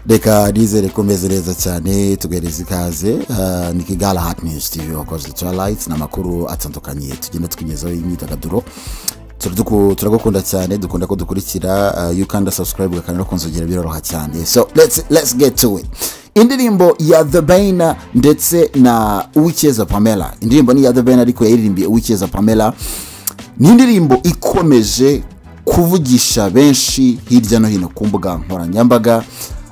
reka nizere ko umeze neza cyane tuguhereza ikaze eh, ni kigala hati nizi tivi wakoze turalayiti ni amakuru atandukanye tugenda twinyezaho imyidagaduro Turaduku- turagukunda cyane dukunda ko dukurikira eh, iyo ukanda subscribe ugakanira no kunzogera biroroha cyane so let's, let's get to it indirimbo ya the bane ndetse na uwicyeza pamela indirimbo ni iya the bane ariko yaririmbiye uwicyeza pamela ni indirimbo ikomeje kuvugisha benshi hirya no hino ku mbuga nkoranyambaga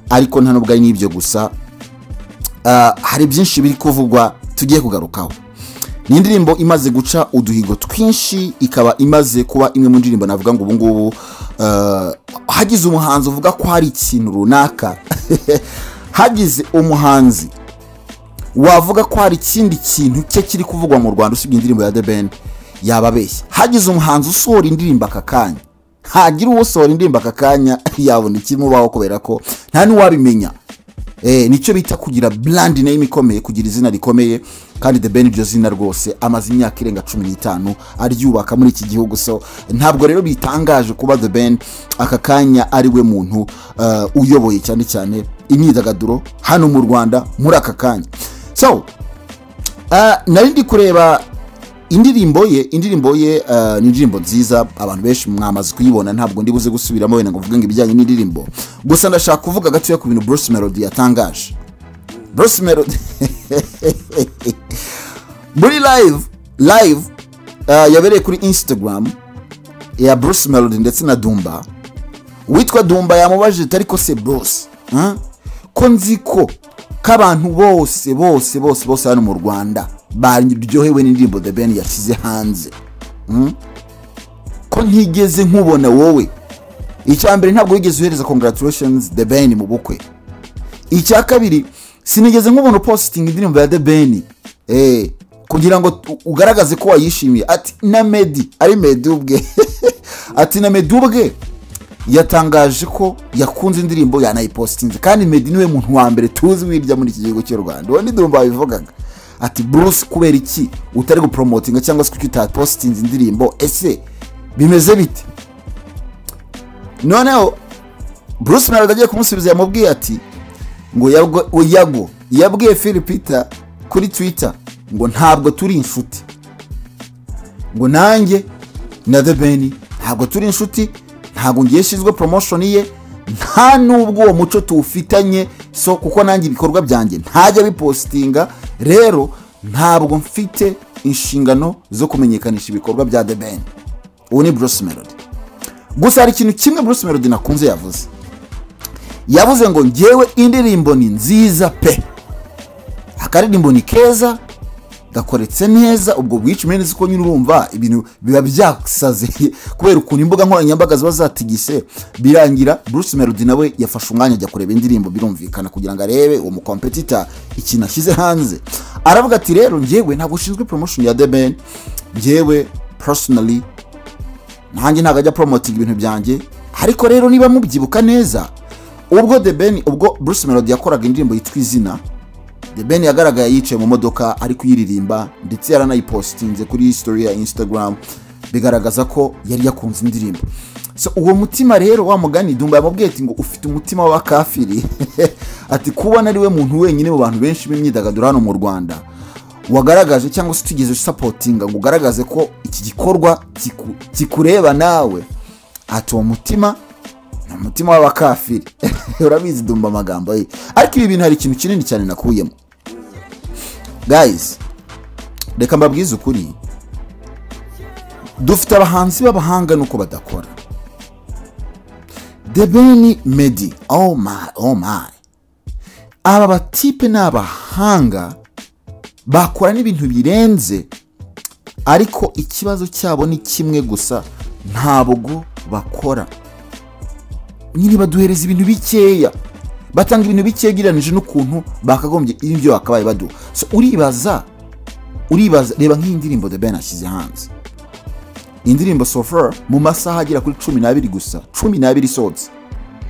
ariko nta n'ubwo ari n'ibyo gusa Ah, hari byinshi biri kuvugwa tugiye kugarukaho ni indirimbo imaze guca uduhigo twinshi ikaba imaze kuba imwe mu ndirimbo navuga ngo ubungubu ah, hagize umuhanzi uvuga ko hari ikintu runaka hagize umuhanzi wavuga ko hari ikindi kintu cye kiri kuvugwa mu rwanda usibye indirimbo ya the ben yaba abeshya hagize umuhanzi usohora indirimbo aka kanya hagira usohora indirimbo aka kanya yabona ikimubaho kubera ko nta n'uwabimenya Eh, nicyo bita kugira brand name ikomeye kugira izina rikomeye kandi the ben iryo zina rwose amaze imyaka irenga cumi n'itanu aryubaka muri iki gihugu so ntabwo rero bitangaje kuba the ben aka kanya ari we muntu eh, uyoboye cyane cyane imyidagaduro hano mu rwanda muri aka kanya so Ah, nari ndi kureba indirimbo ye indirimbo ye ah, ni indirimbo nziza abantu benshi mwamaze kuyibona ntabwo ndi buze gusubiramo wenda ngo mvuge ngo ibijyanye n'indirimbo gusa ndashaka kuvuga gatoya ku bintu Bruce Melody yatangaje Bruce Melody muri live live ah, yabereye kuri Instagram ya Bruce Melody ndetse na Dumba witwa dumba yamubajije ati ariko se bose ko nzi ko k'abantu bose bose bose bose hano mu rwanda baryohewe n'indirimbo the ben yashyize hanze Hmm? ko ntigeze nkubona wowe icya mbere ntabwo wigeze uhereza congratulations the ben mu bukwe icya kabiri sinigeze nk'umuntu upositinga indirimbo ya the ben eh, kugira ngo tu- ugaragaze ko wayishimiye ati na medi ari medi ubwe ati na medi ubwe yatangaje ko yakunze indirimbo yanayipositinze kandi medi niwe muntu wa mbere tuzi wirya muri iki gihugu cy'u rwanda uwo ndumva babivugaga ati bruce kubera iki utari guporomotinga cyangwa se kuki utapositinze indirimbo ese bimeze bite noneho bruce melody agiye kumusubiza yamubwiye ati ngo yago- yago yabwiye philipita kuri twitter ngo ntabwo turi inshuti ngo nanjye na the ben ntabwo turi inshuti ntabwo ngiye nshinzwe promotion ye nta n'ubwo uwo muco tuwufitanye so kuko nanjye ibikorwa byanjye ntajya bipositinga rero ntabwo mfite inshingano zo kumenyekanisha ibikorwa bya the ben ubu ni bruce melody gusa hari ikintu kimwe bruce melody nakunze yavuze yavuze ngo ngewe indirimbo ni nziza pe akaririmbo ni keza gakoretse neza ubwo bwica impenzi ko nyine urumva ibintu biba byasaze kubera ukuntu imbuga nkoranyambaga ziba zatigise birangira bruce melody nawe yafashe umwanya ajya kureba indirimbo birumvikana kugira ngo arebe uwo mukompetita ikintu ashyize hanze aravuga ati rero ngewe ntabwo ushinzwe promotion ya the ben ngewe personally nanjye ntabwo ajya poromotinga ibintu byanjye ariko rero niba mubyibuka neza ubwo the ben ubwo bruce melody yakoraga indirimbo yitwa izina the ben yagaragaye yicaye mu modoka ari kuyiririmba ndetse yaranayipositinze kuri story ya instagram bigaragaza ko yari yakunze indirimbo so uwo mutima rero wa mugani dumba yamubwiye ati ngo ufite umutima w'abakafiri ati kubona ari we muntu wenyine mu bantu benshi b'imyidagaduro hano mu rwanda wagaragaje cyangwa se utigeze usapotinga ngo ugaragaze ko iki gikorwa kiku- kikureba nawe ati uwo mutima ni umutima w'abakafiri urabizi dumba amagambo ye ariko ibi bintu hari ikintu kinini cyane nakuyemo guys reka mbabwize ukuri dufite abahanzi b'abahanga nuko badakora debeni medi oh my oh my aba batipe ni abahanga bakora n'ibintu birenze ariko ikibazo cyabo ni kimwe gusa ntabwo bakora nyine baduhereza ibintu bikeya batanga ibintu bikeya ugereranyije n'ukuntu bakagombye ibyo bakabaye baduha so uribaza uribaza reba nk'iyi ndirimbo the ben ashyize hanze indirimbo sofer mu masaha agera kuri cumi n'abiri gusa cumi n'abiri isohotse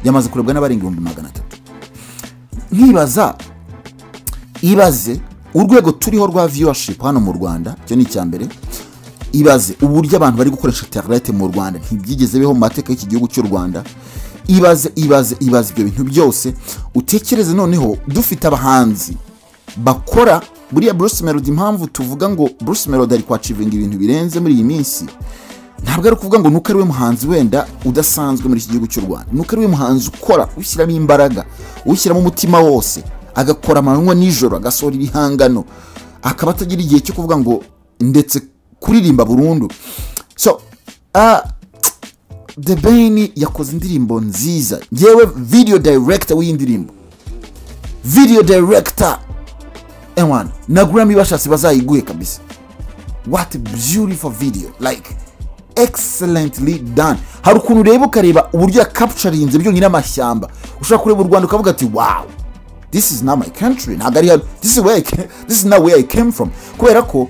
yamaze kurebwa n'abarenga ibihumbi magana atatu nkibaza ibaze urwego turiho rwa viewership hano mu rwanda icyo ni icya mbere ibaze uburyo abantu bari gukoresha interinete mu rwanda ntibyigeze biho mu mateka y'iki gihugu cy'u rwanda ibaze ibaze ibaze ibyo bintu byose utekereze noneho dufite abahanzi bakora buriya bruce melody impamvu tuvuga ngo bruce melody ari kwacivinga ibintu birenze muri iyi minsi ntabwo ari ukuvuga ngo nuko ari we muhanzi wenda udasanzwe muri iki gihugu cy'u rwanda nuko ari we muhanzi ukora ushyiramo imbaraga ushyiramo umutima wose agakora amanywa nijoro agasohora ibihangano akaba atagira igihe cyo kuvuga ngo ndetse kuririmba burundu so ah, the ben yakoze indirimbo nziza ngewe video director w'iyi ndirimbo video director ewan na grammy bashatse bazayiguhe kabisa what a beautiful video like excellently done hari ukuntu ureba ukareba uburyo yakapucarinze byonyine amashyamba ushobora kureba u rwanda ukavuga ati wow this is not my country ntabwo ari hano this is where I came, this is not where I came from kubera ko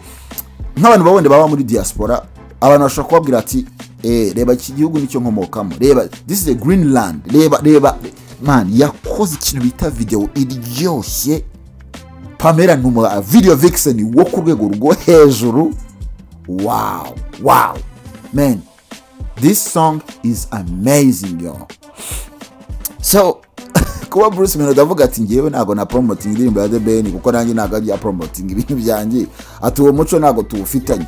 nk'abantu baba wenda baba muri diaspora abantu bashobora kubabwira ati eh, reba iki gihugu nicyo nkomokamo reba this is a green land reba reba man yakoze ikintu bita video iryoshye pamela ni umu video vixen wo ku rwego rwo hejuru wow wow man this song is amazing yo so kuba bruce melody avuga ati ngewe ntabwo na promoting indirimbo ya the ben kuko nanjye ntabwo ajya promoting ibintu byanjye ati uwo muco ntabwo tuwufitanye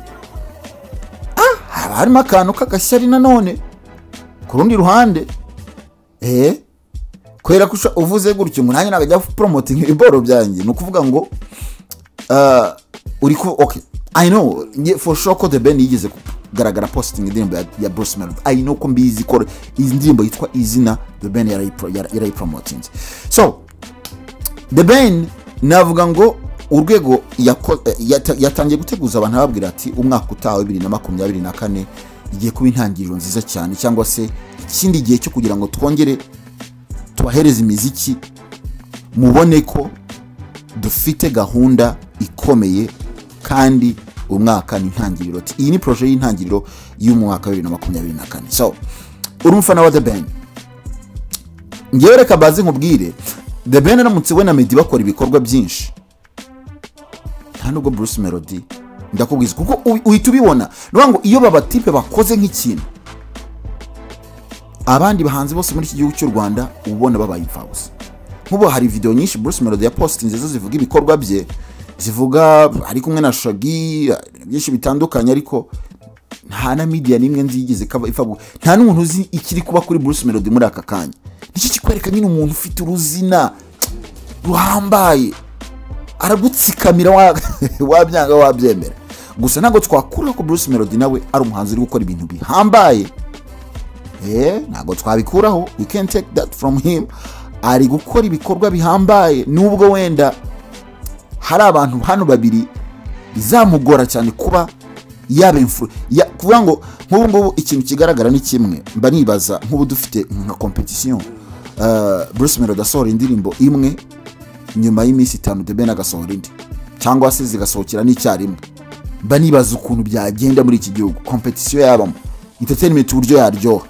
ah haba harimo akantu k'agashyari nanone ku rundi ruhande eh kubera ko usha- uvuze gutyo ngo nanjye ntabwo ajya promoting ibiboro byanjye ni ukuvuga ngo ah, uri ku okay i know nge- for sure ko the ben yigeze kugaragara posting indirimbo ya, ya bruce melody i know ko mbizi ko iyi ndirimbo yitwa izina the ben yarayipro- yara- yarayipromotinze so the ben navuga ngo urwego yako- eh, yata- yatangiye guteguza abantu ababwira ati umwaka utaha wa bibiri na makumyabiri na kane igiye kuba intangiriro nziza cyane cyangwa se ikindi gihe cyo kugira ngo twongere tubahereze imiziki mubone ko dufite gahunda ikomeye kandi umwaka ni intangiriro Ati, iyi ni poroje y'intangiriro y'umwaka wa bibiri na makumyabiri na kane so uri umufana wa the ben ngewe reka baze nkubwire the ben aramutse we na medi bakora ibikorwa byinshi nta nubwo bruce melody ndakubwiza kuko ubi- uhita ubibona ni ukuvuga ngo iyo babatipe bakoze nk'ikintu abandi bahanzi bose muri iki gihugu cy'u rwanda uba ubona babaye imfabusa nk'ubu hari video nyinshi bruce melody yapositinze zo zivuga ibikorwa bye zivuga ari kumwe na shagi byinshi bitandukanye ariko nta na media n'imwe nzi yigeze ikaba ipfa- nta n'umuntu uzi ikiri kuba kuri bruce melody muri aka kanya nicyo kikwereka nyine umuntu ufite uruzina ruhambaye aragutsikamira wa- wabyanga wabyemera gusa ntabwo twakura ko bruce melody nawe ari umuhanzi uri gukora ibintu bihambaye Eh, ntabwo twabikuraho we can take that from him ari gukora ibikorwa bihambaye nubwo wenda hari abantu hano babiri bizamugora cyane kuba yaba influ ya- kuvuga ngo nk'ubu ngubu ikintu kigaragara ni kimwe mba nibaza nk'ubu dufite nka competition uh, bruce melody asohora indirimbo imwe nyuma y'iminsi itanu the ben agasohora indi cyangwa se zigasohokera n'icyarimwe mba nibaza ukuntu byagenda muri iki gihugu competition yabamo entertainment uburyo yaryoha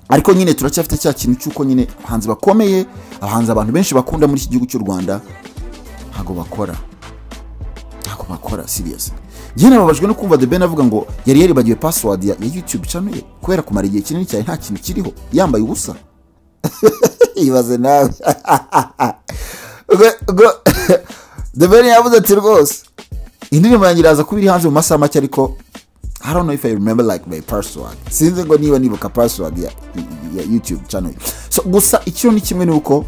ariko nyine turacyafite cya kintu cy'uko nyine abahanzi bakomeye abahanzi abantu benshi bakunda muri iki gihugu cy'u rwanda ntabwo bakora ntabwo bakora serious njye nababajwe no kumva the ben avuga ngo yari yaribagiwe password ya, ya youtube channel ye kubera kumara igihe kinini cyane nta kintu kiriho yambaye ubusa ibaze nawe Ubwo- ubwo- the ben yavuze ati rwose indirimbo yanjye iraza kuba iri hanze mu masaha make ariko I don't know if I remember like my password sinzi ngo niba nibuka password ya, ya youtube channel so gusa icyo ni kimwe ni uko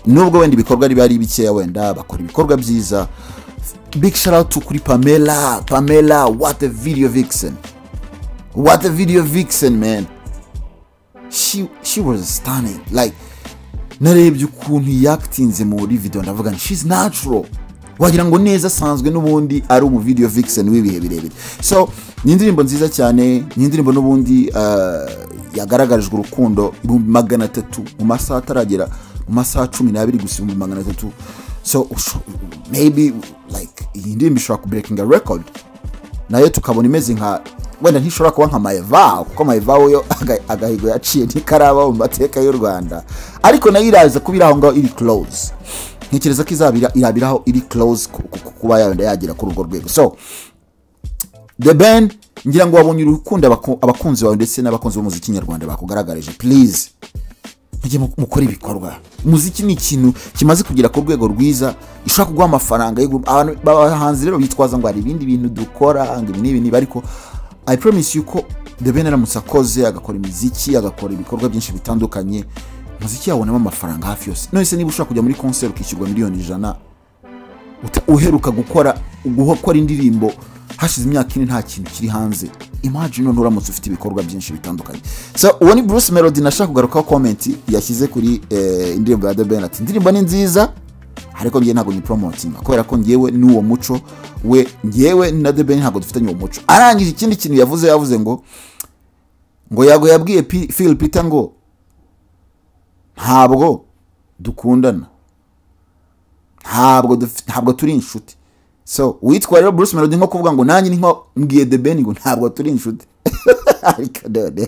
nubwo wenda ibikorwa riba ari bikeya wenda bakora ibikorwa byiza big shout out kuri pamela pamela what a video vixen what a video vixen man she, she was stunning like narebye ukuntu yakitinze muri video ndavuga nti she's natural wagira ngo neza asanzwe n'ubundi ari umu video vixen w'ibihe birebire so ni indirimbo nziza cyane ni indirimbo n'ubundi uh, yagaragarijwe urukundo ibihumbi magana atatu mu masaha ataragera mu masaha cumi n'abiri gusa ibihumbi magana atatu so usho- maybe like iyi ndirimbo ishobora kubreakinga record nayo tukabona imeze nka wenda ntishobora kuba nka mayivawu kuko mayivawu yo aga- agahigo yaciye ntikaraba mu mateka y'u rwanda ariko nayo iraza kuba iri aho ngaho iri close ntekereza ko izaba ira- irabira aho iri close ku- ku- ku- kuba yagera kuri urwo rwego so the ben ngira ngo wabonye urukundo abaku- abakunzi bawe ndetse n'abakunzi b'umuziki nyarwanda bakugaragarije please mujye mu- mukora ibikorwa umuziki ni ikintu kimaze kugera ku rwego rwiza ishobora kuguha amafaranga yo gu- abantu bahanzi rero bitwaza ngo hari ibindi bintu dukora ngo ibi n'ibi n'ibi ariko i promise you ko the ben aramutse akoze agakora imiziki agakora ibikorwa byinshi bitandukanye umuziki yawonamo amafaranga hafi yose none se niba ushobora kujya muri concert ukishyurwa miliyoni ijana uta- uheruka gukora gukora indirimbo hashize imyaka ine nta kintu kiri hanze imagine none uramutse ufite ibikorwa byinshi bitandukanye so uwo ni bruce melody nashaka kugarukaho komenti yashyize kuri eh, indirimbo ya The Ben ati indirimbo ni nziza ariko ngewe ntabwo nyiporomotinga kubera ko ngewe n'uwo muco we ngewe na The Ben ntabwo dufitanye uwo muco arangije ikindi kintu yavuze yavuze ngo ngo yago yabwiye P- Phil Peter ngo ntabwo dukundana ntabwo duf- ntabwo turi inshuti so witwa rero bruce melody nko kuvuga ngo nanjye ni nko mbwiye the ben ngo ntabwo turi inshuti ariko none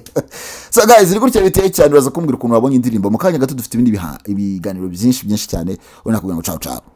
so guys iri gutya biteye cyane uraza kumbwira ukuntu wabonye indirimbo mu kanya gato dufite ibindi biha- ibiganiro byinshi byinshi cyane ubona kugira ngo cawo cawo